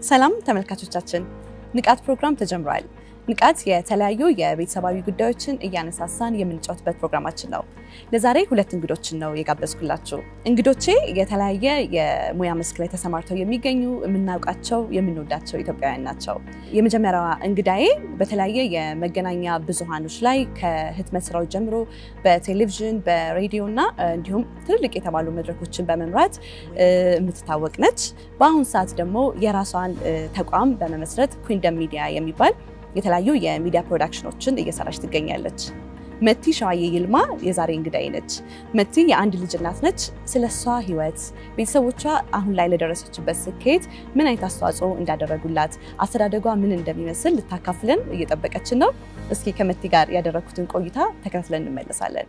ሰላም ተመልካቾቻችን፣ ንቃት ፕሮግራም ተጀምሯል። ንቃት የተለያዩ የቤተሰባዊ ጉዳዮችን እያነሳሳን የምንጫወትበት ፕሮግራማችን ነው። ለዛሬ ሁለት እንግዶችን ነው የጋበዝኩላችሁ። እንግዶቼ የተለያየ የሙያ መስክ ላይ ተሰማርተው የሚገኙ የምናውቃቸው፣ የምንወዳቸው ኢትዮጵያውያን ናቸው። የመጀመሪያዋ እንግዳዬ በተለያየ የመገናኛ ብዙሃኖች ላይ ከህትመት ስራዎች ጀምሮ በቴሌቪዥን በሬዲዮ እና እንዲሁም ትልልቅ የተባሉ መድረኮችን በመምራት የምትታወቅ ነች። በአሁኑ ሰዓት ደግሞ የራሷን ተቋም በመመስረት ኩንደም ሚዲያ የሚባል የተለያዩ የሚዲያ ፕሮዳክሽኖችን እየሰራች ትገኛለች። መቲ ሸዋዬ ይልማ የዛሬ እንግዳዬ ነች። መቲ የአንድ ልጅ እናት ነች። ስለ እሷ ህይወት፣ ቤተሰቦቿ አሁን ላይ ለደረሰችበት ስኬት ምን አይነት አስተዋጽኦ እንዳደረጉላት፣ አስተዳደጓ ምን እንደሚመስል ልታካፍለን እየጠበቀችን ነው። እስኪ ከመቲ ጋር ያደረግኩትን ቆይታ ተከታትለን እንመለሳለን።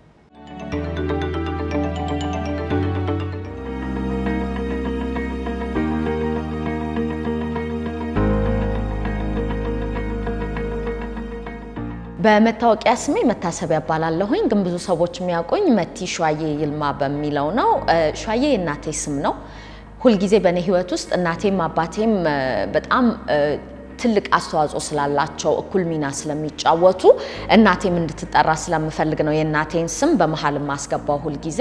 በመታወቂያ ስሜ መታሰቢያ እባላለሁኝ። ግን ብዙ ሰዎች የሚያውቁኝ መቲ ሸዋዬ ይልማ በሚለው ነው። ሸዋዬ የእናቴ ስም ነው። ሁልጊዜ በእኔ ህይወት ውስጥ እናቴም አባቴም በጣም ትልቅ አስተዋጽኦ ስላላቸው እኩል ሚና ስለሚጫወቱ እናቴም እንድትጠራ ስለምፈልግ ነው የእናቴን ስም በመሀል የማስገባው ሁልጊዜ።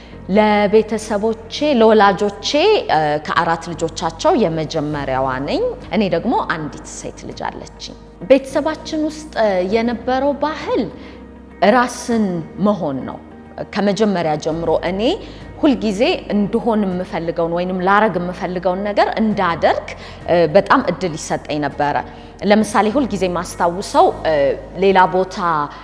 ለቤተሰቦቼ ለወላጆቼ ከአራት ልጆቻቸው የመጀመሪያዋ ነኝ። እኔ ደግሞ አንዲት ሴት ልጅ አለችኝ። ቤተሰባችን ውስጥ የነበረው ባህል ራስን መሆን ነው። ከመጀመሪያ ጀምሮ እኔ ሁልጊዜ እንድሆን የምፈልገውን ወይንም ላረግ የምፈልገውን ነገር እንዳደርግ በጣም እድል ይሰጠኝ ነበረ። ለምሳሌ ሁልጊዜ ማስታውሰው ሌላ ቦታ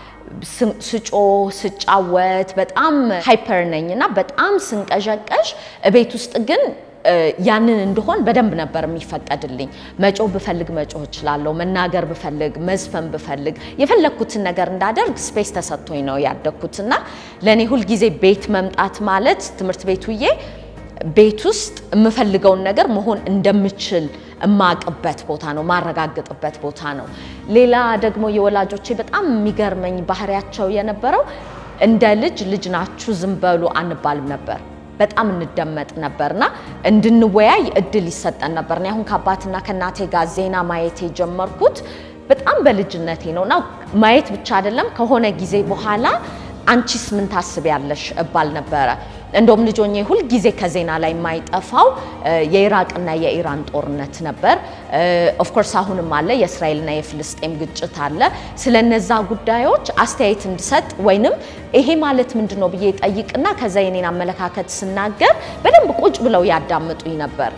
ስጮ ስጫወት በጣም ሃይፐር ነኝ እና በጣም ስንቀዠቀዥ ቤት ውስጥ ግን ያንን እንደሆን በደንብ ነበር የሚፈቀድልኝ። መጮህ ብፈልግ መጮህ እችላለሁ። መናገር ብፈልግ፣ መዝፈን ብፈልግ የፈለግኩትን ነገር እንዳደርግ ስፔስ ተሰጥቶኝ ነው ያደግኩት እና ለእኔ ሁልጊዜ ቤት መምጣት ማለት ትምህርት ቤት ውዬ ቤት ውስጥ የምፈልገውን ነገር መሆን እንደምችል እማቅበት ቦታ ነው፣ ማረጋግጥበት ቦታ ነው። ሌላ ደግሞ የወላጆቼ በጣም የሚገርመኝ ባህሪያቸው የነበረው እንደ ልጅ ልጅ ናችሁ ዝም በሉ አንባልም ነበር። በጣም እንደመጥ ነበርና እንድንወያይ እድል ይሰጠን ነበር። እኔ አሁን ከአባትና ከእናቴ ጋር ዜና ማየት የጀመርኩት በጣም በልጅነቴ ነው እና ማየት ብቻ አይደለም ከሆነ ጊዜ በኋላ አንቺስ ምን ታስቢያለሽ እባል ነበረ። እንደውም ልጆኜ ሁል ጊዜ ከዜና ላይ የማይጠፋው የኢራቅና የኢራን ጦርነት ነበር። ኦፍኮርስ አሁንም አለ፣ የእስራኤልና የፍልስጤም ግጭት አለ። ስለነዛ ጉዳዮች አስተያየት እንድሰጥ ወይንም ይሄ ማለት ምንድን ነው ብዬ ጠይቅና ከዛ የኔን አመለካከት ስናገር በደንብ ቁጭ ብለው ያዳምጡኝ ነበር።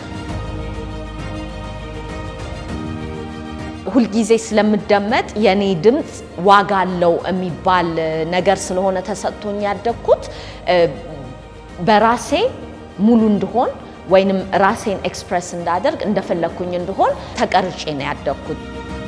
ሁልጊዜ ስለምደመጥ የኔ ድምፅ ዋጋ አለው የሚባል ነገር ስለሆነ ተሰጥቶኝ ያደግኩት በራሴ ሙሉ እንድሆን ወይንም ራሴን ኤክስፕረስ እንዳደርግ እንደፈለግኩኝ እንድሆን ተቀርጬ ነው ያደግኩት።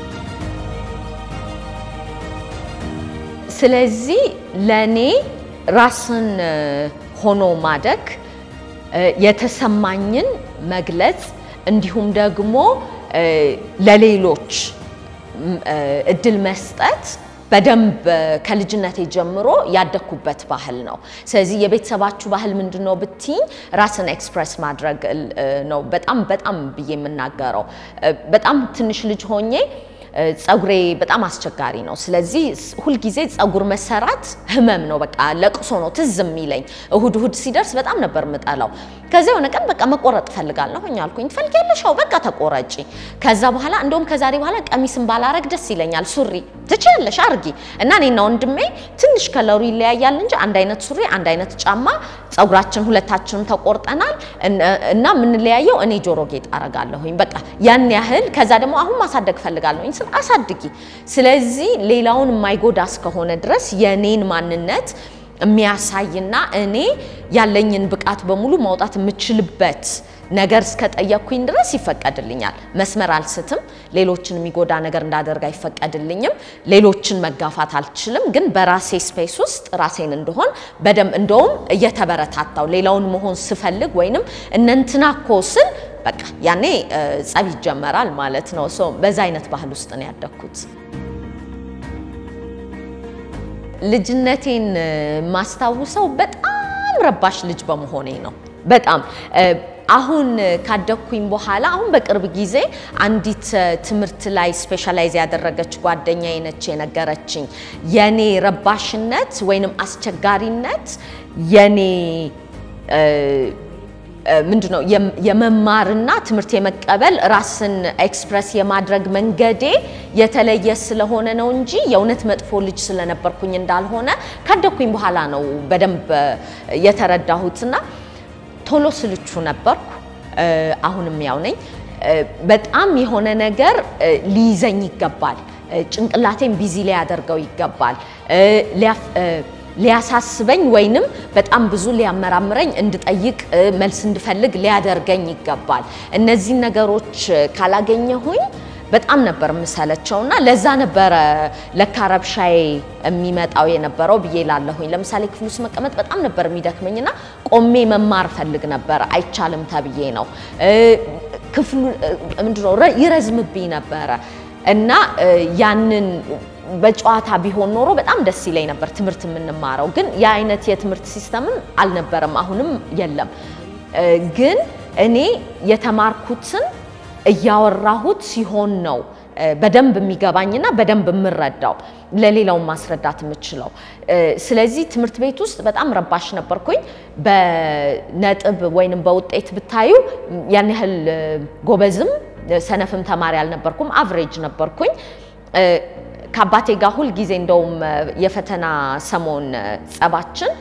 ስለዚህ ለእኔ ራስን ሆኖ ማደግ የተሰማኝን መግለጽ እንዲሁም ደግሞ ለሌሎች እድል መስጠት በደንብ ከልጅነቴ ጀምሮ ያደግኩበት ባህል ነው። ስለዚህ የቤተሰባችሁ ባህል ምንድን ነው ብትይኝ ራስን ኤክስፕረስ ማድረግ ነው በጣም በጣም ብዬ የምናገረው። በጣም ትንሽ ልጅ ሆኜ ፀጉሬ በጣም አስቸጋሪ ነው። ስለዚህ ሁልጊዜ ፀጉር መሰራት ህመም ነው፣ በቃ ለቅሶ ነው ትዝ የሚለኝ። እሁድ እሁድ ሲደርስ በጣም ነበር ምጠላው። ከዚያ የሆነ ቀን በቃ መቆረጥ እፈልጋለሁ አልኩኝ። ትፈልጊያለሽ? አዎ በቃ ተቆረጪ። ከዛ በኋላ እንደውም ከዛሬ በኋላ ቀሚስን ባላረግ ደስ ይለኛል። ሱሪ ትችያለሽ አርጊ እና እኔና ወንድሜ ትንሽ ከለሩ ይለያያል እንጂ አንድ አይነት ሱሪ፣ አንድ አይነት ጫማ፣ ፀጉራችን ሁለታችንም ተቆርጠናል እና የምንለያየው እኔ ጆሮ ጌጥ አረጋለሁኝ። በቃ ያን ያህል። ከዛ ደግሞ አሁን ማሳደግ እፈልጋለሁኝ ስል አሳድጊ። ስለዚህ ሌላውን የማይጎዳ እስከሆነ ድረስ የኔን ማንነት የሚያሳይና እኔ ያለኝን ብቃት በሙሉ ማውጣት የምችልበት ነገር እስከጠየቅኩኝ ድረስ ይፈቀድልኛል። መስመር አልስትም። ሌሎችን የሚጎዳ ነገር እንዳደርግ አይፈቀድልኝም። ሌሎችን መጋፋት አልችልም። ግን በራሴ ስፔስ ውስጥ ራሴን እንደሆን በደንብ እንደውም እየተበረታታው ሌላውን መሆን ስፈልግ ወይንም እነንትና እኮ ስል በቃ ያኔ ጸብ ይጀመራል ማለት ነው። በዛ አይነት ባህል ውስጥ ነው ያደግኩት። ልጅነቴን ማስታውሰው በጣም ረባሽ ልጅ በመሆኔ ነው። በጣም አሁን ካደግኩኝ በኋላ አሁን በቅርብ ጊዜ አንዲት ትምህርት ላይ ስፔሻላይዝ ያደረገች ጓደኛዬ ነች የነገረችኝ የኔ ረባሽነት ወይንም አስቸጋሪነት የኔ ምንድነው የመማርና ትምህርት የመቀበል ራስን ኤክስፕረስ የማድረግ መንገዴ የተለየ ስለሆነ ነው እንጂ የእውነት መጥፎ ልጅ ስለነበርኩኝ እንዳልሆነ ካደግኩኝ በኋላ ነው በደንብ የተረዳሁትና ቶሎ ስልቹ ነበርኩ። አሁንም ያው ነኝ። በጣም የሆነ ነገር ሊይዘኝ ይገባል። ጭንቅላቴን ቢዚ ሊያደርገው ይገባል። ሊያሳስበኝ ወይንም በጣም ብዙ ሊያመራምረኝ እንድጠይቅ መልስ እንድፈልግ ሊያደርገኝ ይገባል። እነዚህን ነገሮች ካላገኘሁኝ በጣም ነበር የምሰለቸውና ለዛ ነበረ ለካ ረብሻዬ የሚመጣው የነበረው ብዬ ላለሁኝ። ለምሳሌ ክፍል ውስጥ መቀመጥ በጣም ነበር የሚደክመኝና ቆሜ መማር ፈልግ ነበር፣ አይቻልም ተብዬ ነው። ክፍሉ ምንድነው ይረዝምብኝ ነበረ እና ያንን በጨዋታ ቢሆን ኖሮ በጣም ደስ ይለኝ ነበር ትምህርት የምንማረው። ግን የአይነት የትምህርት ሲስተምም አልነበረም፣ አሁንም የለም። ግን እኔ የተማርኩትን እያወራሁት ሲሆን ነው በደንብ የሚገባኝና በደንብ የምረዳው ለሌላውን ማስረዳት የምችለው። ስለዚህ ትምህርት ቤት ውስጥ በጣም ረባሽ ነበርኩኝ። በነጥብ ወይንም በውጤት ብታዩ ያን ያህል ጎበዝም ሰነፍም ተማሪ አልነበርኩም፣ አቭሬጅ ነበርኩኝ። ከአባቴ ጋር ሁል ጊዜ እንደውም የፈተና ሰሞን ጸባችን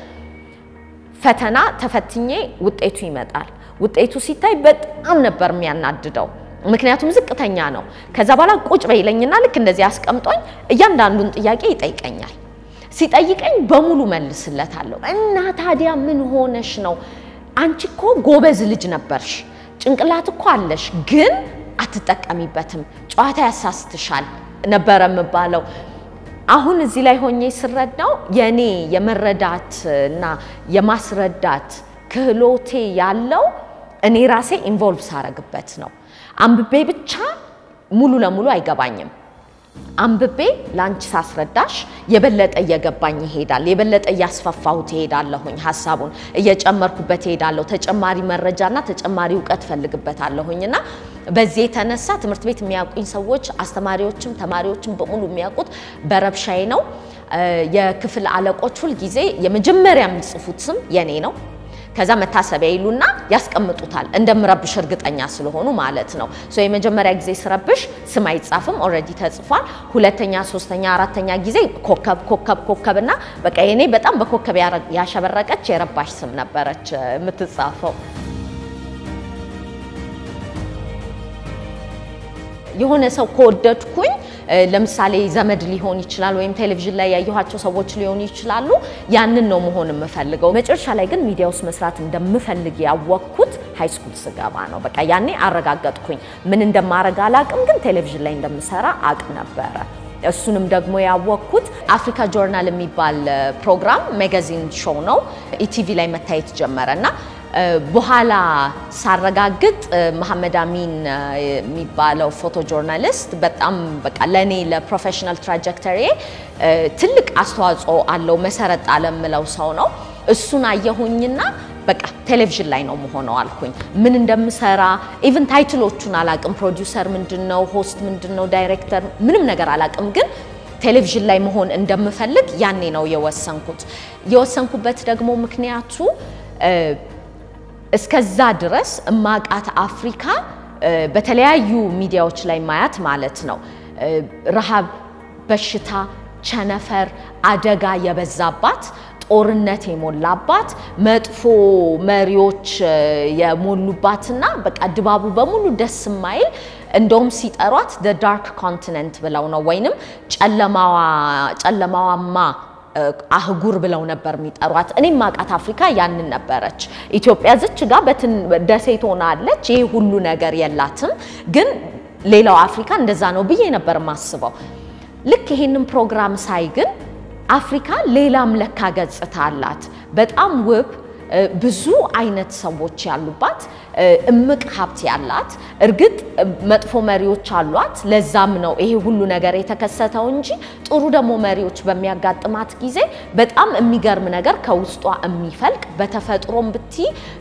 ፈተና ተፈትኜ ውጤቱ ይመጣል። ውጤቱ ሲታይ በጣም ነበር የሚያናድደው፣ ምክንያቱም ዝቅተኛ ነው። ከዛ በኋላ ቁጭ በይለኝና ልክ እንደዚህ አስቀምጦኝ እያንዳንዱን ጥያቄ ይጠይቀኛል። ሲጠይቀኝ በሙሉ መልስለታለሁ። እና ታዲያ ምን ሆነሽ ነው? አንቺ እኮ ጎበዝ ልጅ ነበርሽ፣ ጭንቅላት እኮ አለሽ፣ ግን አትጠቀሚበትም፣ ጨዋታ ያሳስትሻል ነበረ የምባለው። አሁን እዚህ ላይ ሆኜ ስረዳው የኔ የመረዳት እና የማስረዳት ክህሎቴ ያለው እኔ ራሴ ኢንቮልቭ ሳረግበት ነው። አንብቤ ብቻ ሙሉ ለሙሉ አይገባኝም። አንብቤ ለአንቺ ሳስረዳሽ የበለጠ እየገባኝ ይሄዳል። የበለጠ እያስፋፋሁት ይሄዳለሁኝ። ሀሳቡን እየጨመርኩበት ይሄዳለሁ። ተጨማሪ መረጃና ተጨማሪ እውቀት ፈልግበታለሁኝ እና በዚህ የተነሳ ትምህርት ቤት የሚያውቁኝ ሰዎች፣ አስተማሪዎችም ተማሪዎችም በሙሉ የሚያውቁት በረብሻዬ ነው። የክፍል አለቆች ሁል ጊዜ የመጀመሪያ የሚጽፉት ስም የኔ ነው። ከዛ መታሰቢያ ይሉና ያስቀምጡታል እንደምረብሽ እርግጠኛ ስለሆኑ ማለት ነው። ሶ የመጀመሪያ ጊዜ ስረብሽ ስም አይጻፍም፣ ኦልሬዲ ተጽፏል። ሁለተኛ፣ ሶስተኛ፣ አራተኛ ጊዜ ኮከብ ኮከብ ኮከብ እና በቃ የኔ በጣም በኮከብ ያሸበረቀች የረባሽ ስም ነበረች የምትጻፈው። የሆነ ሰው ከወደድኩኝ ለምሳሌ ዘመድ ሊሆን ይችላል፣ ወይም ቴሌቪዥን ላይ ያየኋቸው ሰዎች ሊሆኑ ይችላሉ። ያንን ነው መሆን የምፈልገው። መጨረሻ ላይ ግን ሚዲያ ውስጥ መስራት እንደምፈልግ ያወቅኩት ሃይስኩል ስገባ ነው። በቃ ያኔ አረጋገጥኩኝ። ምን እንደማረግ አላቅም፣ ግን ቴሌቪዥን ላይ እንደምሰራ አቅ ነበረ። እሱንም ደግሞ ያወቅኩት አፍሪካ ጆርናል የሚባል ፕሮግራም ሜጋዚን ሾው ነው ኢቲቪ ላይ መታየት ጀመረ እና በኋላ ሳረጋግጥ መሐመድ አሚን የሚባለው ፎቶ ጆርናሊስት በጣም በቃ ለእኔ ለፕሮፌሽናል ትራጀክተሪ ትልቅ አስተዋጽኦ አለው መሰረት ጣለ የምለው ሰው ነው። እሱን አየሁኝና በቃ ቴሌቪዥን ላይ ነው መሆነው አልኩኝ። ምን እንደምሰራ ኢቭን ታይትሎቹን አላቅም። ፕሮዲውሰር ምንድን ነው፣ ሆስት ምንድን ነው፣ ዳይሬክተር ምንም ነገር አላቅም ግን ቴሌቪዥን ላይ መሆን እንደምፈልግ ያኔ ነው የወሰንኩት። የወሰንኩበት ደግሞ ምክንያቱ እስከዛ ድረስ እማቃት አፍሪካ በተለያዩ ሚዲያዎች ላይ ማያት ማለት ነው ረሃብ፣ በሽታ፣ ቸነፈር፣ አደጋ የበዛባት ጦርነት የሞላባት መጥፎ መሪዎች የሞሉባትና በቃ ድባቡ በሙሉ ደስ የማይል እንደውም ሲጠሯት ደ ዳርክ ኮንቲነንት ብለው ነው ወይንም ጨለማዋማ አህጉር ብለው ነበር የሚጠሯት። እኔም ማቃት አፍሪካ ያንን ነበረች። ኢትዮጵያ ዝች ጋር ደሴት ሆና አለች። ይሄ ሁሉ ነገር የላትም። ግን ሌላው አፍሪካ እንደዛ ነው ብዬ ነበር የማስበው። ልክ ይሄንን ፕሮግራም ሳይ ግን አፍሪካ ሌላም ለካ ገጽታ አላት። በጣም ውብ ብዙ አይነት ሰዎች ያሉባት እምቅ ሀብት ያላት እርግጥ መጥፎ መሪዎች አሏት። ለዛም ነው ይሄ ሁሉ ነገር የተከሰተው እንጂ ጥሩ ደግሞ መሪዎች በሚያጋጥማት ጊዜ በጣም የሚገርም ነገር ከውስጧ የሚፈልቅ በተፈጥሮም ብቲ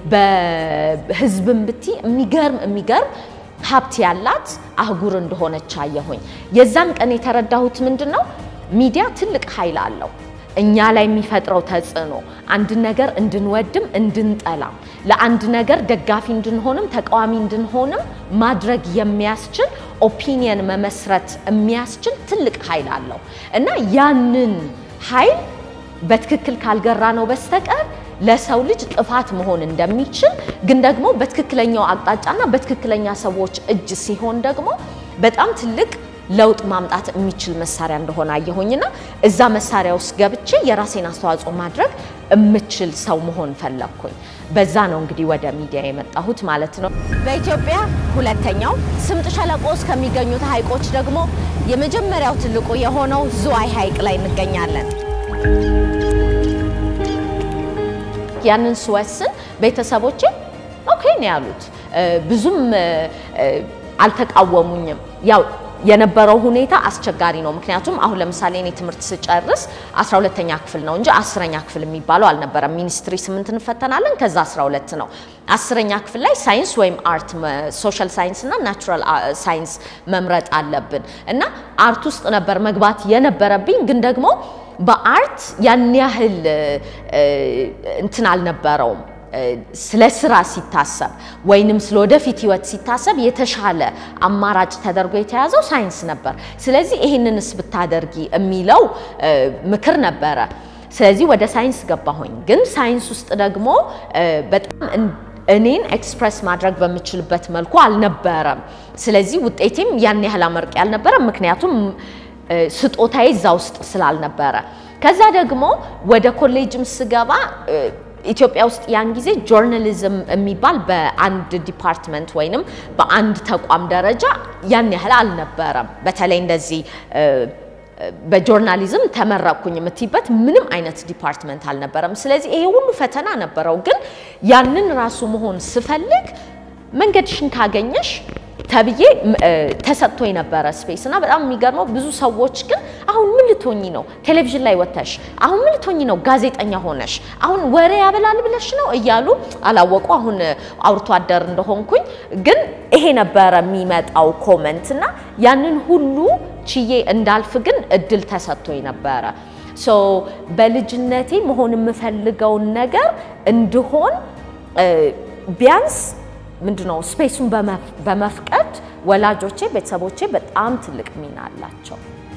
በህዝብም ብቲ የሚገርም የሚገርም ሀብት ያላት አህጉር እንደሆነች አየሁኝ። የዛን ቀን የተረዳሁት ምንድን ነው ሚዲያ ትልቅ ኃይል አለው። እኛ ላይ የሚፈጥረው ተጽዕኖ አንድ ነገር እንድንወድም እንድንጠላም፣ ለአንድ ነገር ደጋፊ እንድንሆንም ተቃዋሚ እንድንሆንም ማድረግ የሚያስችል ኦፒኒየን መመስረት የሚያስችል ትልቅ ኃይል አለው እና ያንን ኃይል በትክክል ካልገራ ነው በስተቀር ለሰው ልጅ ጥፋት መሆን እንደሚችል ግን ደግሞ በትክክለኛው አቅጣጫና በትክክለኛ ሰዎች እጅ ሲሆን ደግሞ በጣም ትልቅ ለውጥ ማምጣት የሚችል መሳሪያ እንደሆነ አየሁኝና እዛ መሳሪያ ውስጥ ገብቼ የራሴን አስተዋጽኦ ማድረግ የምችል ሰው መሆን ፈለግኩኝ። በዛ ነው እንግዲህ ወደ ሚዲያ የመጣሁት ማለት ነው። በኢትዮጵያ ሁለተኛው ስምጥ ሸለቆ ውስጥ ከሚገኙት ሐይቆች ደግሞ የመጀመሪያው ትልቁ የሆነው ዝዋይ ሐይቅ ላይ እንገኛለን። ያንን ስወስን ቤተሰቦቼ ኦኬ ነው ያሉት። ብዙም አልተቃወሙኝም። ያው የነበረው ሁኔታ አስቸጋሪ ነው። ምክንያቱም አሁን ለምሳሌ እኔ ትምህርት ስጨርስ 12ተኛ ክፍል ነው እንጂ አስረኛ ክፍል የሚባለው አልነበረም። ሚኒስትሪ ስምንት እንፈተናለን፣ ከዛ 12 ነው። አስረኛ ክፍል ላይ ሳይንስ ወይም አርት፣ ሶሻል ሳይንስ እና ናቹራል ሳይንስ መምረጥ አለብን እና አርት ውስጥ ነበር መግባት የነበረብኝ ግን ደግሞ በአርት ያን ያህል እንትን አልነበረውም። ስለ ስራ ሲታሰብ ወይንም ስለ ወደፊት ህይወት ሲታሰብ የተሻለ አማራጭ ተደርጎ የተያዘው ሳይንስ ነበር። ስለዚህ ይህንንስ ብታደርጊ የሚለው ምክር ነበረ። ስለዚህ ወደ ሳይንስ ገባሁኝ። ግን ሳይንስ ውስጥ ደግሞ በጣም እኔን ኤክስፕረስ ማድረግ በምችልበት መልኩ አልነበረም። ስለዚህ ውጤቴም ያን ያህል አመርቂ አልነበረም፣ ምክንያቱም ስጦታዬ እዛ ውስጥ ስላልነበረ። ከዛ ደግሞ ወደ ኮሌጅም ስገባ ኢትዮጵያ ውስጥ ያን ጊዜ ጆርናሊዝም የሚባል በአንድ ዲፓርትመንት ወይንም በአንድ ተቋም ደረጃ ያን ያህል አልነበረም። በተለይ እንደዚህ በጆርናሊዝም ተመረቅኩኝ የምትይበት ምንም አይነት ዲፓርትመንት አልነበረም። ስለዚህ ይሄ ሁሉ ፈተና ነበረው። ግን ያንን ራሱ መሆን ስፈልግ መንገድሽን ካገኘሽ ተብዬ ተሰጥቶ የነበረ ስፔስ እና በጣም የሚገርመው ብዙ ሰዎች ግን አሁን ምን ልትሆኚ ነው ቴሌቪዥን ላይ ወጥተሽ፣ አሁን ምን ልትሆኚ ነው ጋዜጠኛ ሆነሽ፣ አሁን ወሬ ያበላል ብለሽ ነው እያሉ አላወቁ። አሁን አውርቶ አደር እንደሆንኩኝ ግን ይሄ ነበረ የሚመጣው ኮመንት እና ያንን ሁሉ ችዬ እንዳልፍ ግን እድል ተሰጥቶ ነበረ። ሶ በልጅነቴ መሆን የምፈልገውን ነገር እንድሆን ቢያንስ ምንድነው ስፔሱን በመፍቀድ ወላጆቼ፣ ቤተሰቦቼ በጣም ትልቅ ሚና አላቸው።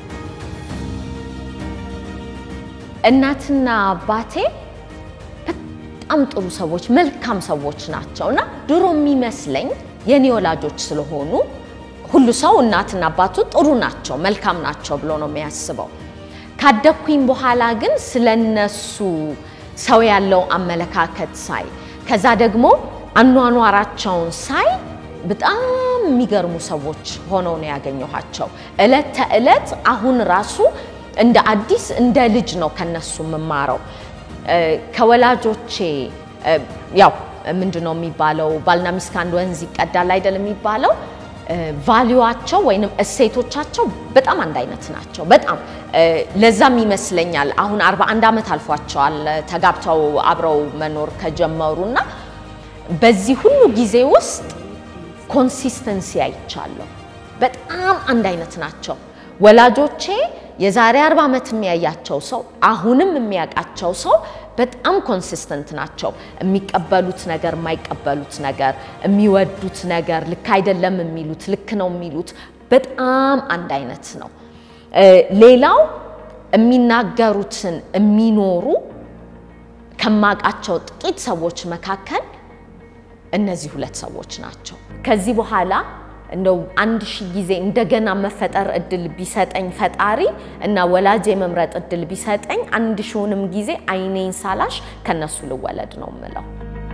እናትና አባቴ በጣም ጥሩ ሰዎች፣ መልካም ሰዎች ናቸው እና ድሮ የሚመስለኝ የኔ ወላጆች ስለሆኑ ሁሉ ሰው እናትና አባቱ ጥሩ ናቸው፣ መልካም ናቸው ብሎ ነው የሚያስበው። ካደግኩኝ በኋላ ግን ስለነሱ ሰው ያለው አመለካከት ሳይ ከዛ ደግሞ አኗኗራቸውን ሳይ በጣም የሚገርሙ ሰዎች ሆነው ነው ያገኘኋቸው። እለት ተዕለት አሁን ራሱ እንደ አዲስ እንደ ልጅ ነው ከነሱ የምማረው። ከወላጆቼ ያው ምንድን ነው የሚባለው ባልና ሚስት ከአንድ ወንዝ ይቀዳል አይደል የሚባለው ቫሊዋቸው ወይንም እሴቶቻቸው በጣም አንድ አይነት ናቸው። በጣም ለዛም ይመስለኛል አሁን 41 ዓመት አልፏቸዋል ተጋብተው አብረው መኖር ከጀመሩና በዚህ ሁሉ ጊዜ ውስጥ ኮንሲስተንሲ አይቻለሁ። በጣም አንድ አይነት ናቸው። ወላጆቼ የዛሬ 40 ዓመት የሚያያቸው ሰው አሁንም የሚያውቃቸው ሰው በጣም ኮንሲስተንት ናቸው። የሚቀበሉት ነገር፣ የማይቀበሉት ነገር፣ የሚወዱት ነገር፣ ልክ አይደለም የሚሉት፣ ልክ ነው የሚሉት በጣም አንድ አይነት ነው። ሌላው የሚናገሩትን የሚኖሩ ከማውቃቸው ጥቂት ሰዎች መካከል እነዚህ ሁለት ሰዎች ናቸው። ከዚህ በኋላ እንደው አንድ ሺህ ጊዜ እንደገና መፈጠር እድል ቢሰጠኝ ፈጣሪ እና ወላጅ የመምረጥ እድል ቢሰጠኝ አንድ ሺውንም ጊዜ አይኔን ሳላሽ ከነሱ ልወለድ ነው የምለው።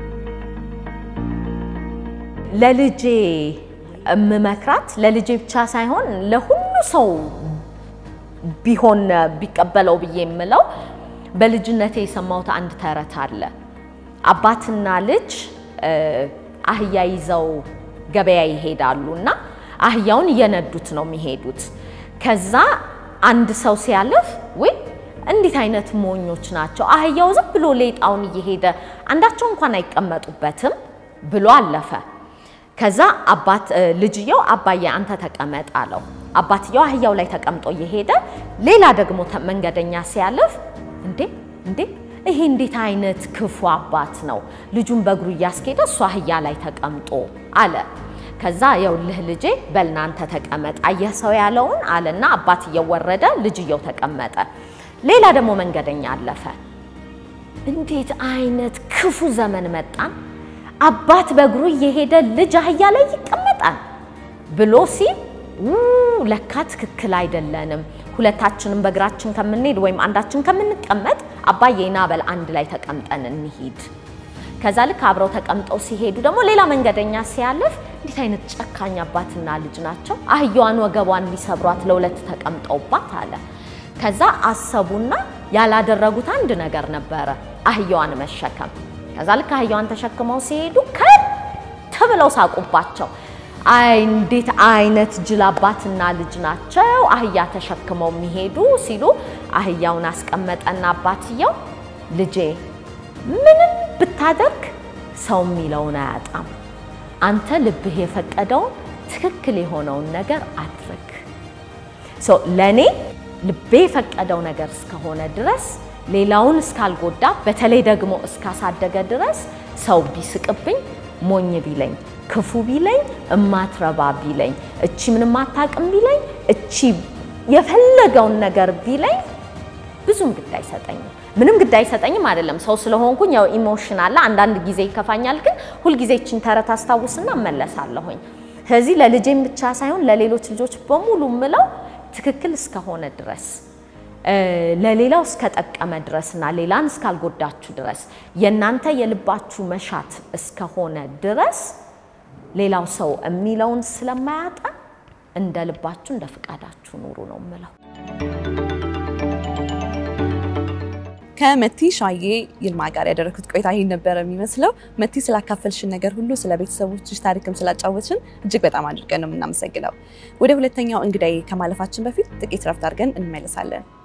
ለልጄ የምመክራት ለልጄ ብቻ ሳይሆን ለሁሉ ሰው ቢሆን ቢቀበለው ብዬ የምለው በልጅነቴ የሰማሁት አንድ ተረት አለ። አባትና ልጅ አህያ ይዘው ገበያ ይሄዳሉ እና አህያውን እየነዱት ነው የሚሄዱት። ከዛ አንድ ሰው ሲያልፍ ወይ እንዴት አይነት ሞኞች ናቸው፣ አህያው ዝም ብሎ ሌጣውን እየሄደ አንዳቸው እንኳን አይቀመጡበትም ብሎ አለፈ። ከዛ አባት ልጅየው አባዬ አንተ ተቀመጥ አለው። አባትየው አህያው ላይ ተቀምጦ እየሄደ ሌላ ደግሞ መንገደኛ ሲያልፍ እንዴ እንዴ ይሄ እንዴት አይነት ክፉ አባት ነው፣ ልጁን በእግሩ እያስኬደ እሱ አህያ ላይ ተቀምጦ አለ። ከዛ የውልህ ልጄ በልናንተ ተቀመጥ አየህ ሰው ያለውን አለና አባትየው ወረደ፣ ልጅየው ተቀመጠ። ሌላ ደግሞ መንገደኛ አለፈ። እንዴት አይነት ክፉ ዘመን መጣን፣ አባት በእግሩ እየሄደ ልጅ አህያ ላይ ይቀመጣል ብሎ ሲል ለካ ትክክል አይደለንም፣ ሁለታችንም በእግራችን ከምንሄድ ወይም አንዳችን ከምንቀመጥ አባዬ ና በል አንድ ላይ ተቀምጠን እንሂድ። ከዛ ልክ አብረው ተቀምጠው ሲሄዱ ደግሞ ሌላ መንገደኛ ሲያልፍ እንዴት አይነት ጨካኝ አባትና ልጅ ናቸው፣ አህያዋን ወገቧን ሊሰብሯት ለሁለት ተቀምጠውባት አለ። ከዛ አሰቡና ያላደረጉት አንድ ነገር ነበረ፣ አህያዋን መሸከም። ከዛ ልክ አህያዋን ተሸክመው ሲሄዱ ከት ብለው ሳቁባቸው። አይ እንዴት አይነት ጅል አባትና ልጅ ናቸው አህያ ተሸክመው የሚሄዱ ሲሉ አህያውን አስቀመጠና አባትየው ልጄ ምንም ብታደርግ ሰው የሚለውን አያጣም። አንተ ልብህ የፈቀደውን ትክክል የሆነውን ነገር አድርግ። ለእኔ ልቤ የፈቀደው ነገር እስከሆነ ድረስ ሌላውን እስካልጎዳ፣ በተለይ ደግሞ እስካሳደገ ድረስ ሰው ቢስቅብኝ፣ ሞኝ ቢለኝ፣ ክፉ ቢለኝ፣ እማትረባ ቢለኝ፣ እቺ ምንም አታውቅም ቢለኝ፣ እቺ የፈለገውን ነገር ቢለኝ ብዙም ግድ አይሰጠኝም። ምንም ግድ አይሰጠኝም አይደለም፣ ሰው ስለሆንኩኝ ያው ኢሞሽን አለ። አንዳንድ ጊዜ ይከፋኛል፣ ግን ሁልጊዜ እችን ተረት አስታውስና እመለሳለሁኝ። ስለዚህ ለልጄም ብቻ ሳይሆን ለሌሎች ልጆች በሙሉ ምለው ትክክል እስከሆነ ድረስ ለሌላው እስከጠቀመ ድረስና ሌላን እስካልጎዳችሁ ድረስ የእናንተ የልባችሁ መሻት እስከሆነ ድረስ ሌላው ሰው የሚለውን ስለማያጣ እንደ ልባችሁ እንደ ፍቃዳችሁ ኑሩ ነው ምለው። ከመቲ ሻዬ ይልማ ጋር ያደረኩት ቆይታ ይህን ነበረ የሚመስለው። መቲ ስላካፈልሽን ነገር ሁሉ ስለ ቤተሰቦችሽ ታሪክም ስላጫወችን እጅግ በጣም አድርገን ነው የምናመሰግነው። ወደ ሁለተኛው እንግዳዬ ከማለፋችን በፊት ጥቂት ረፍት አድርገን እንመለሳለን።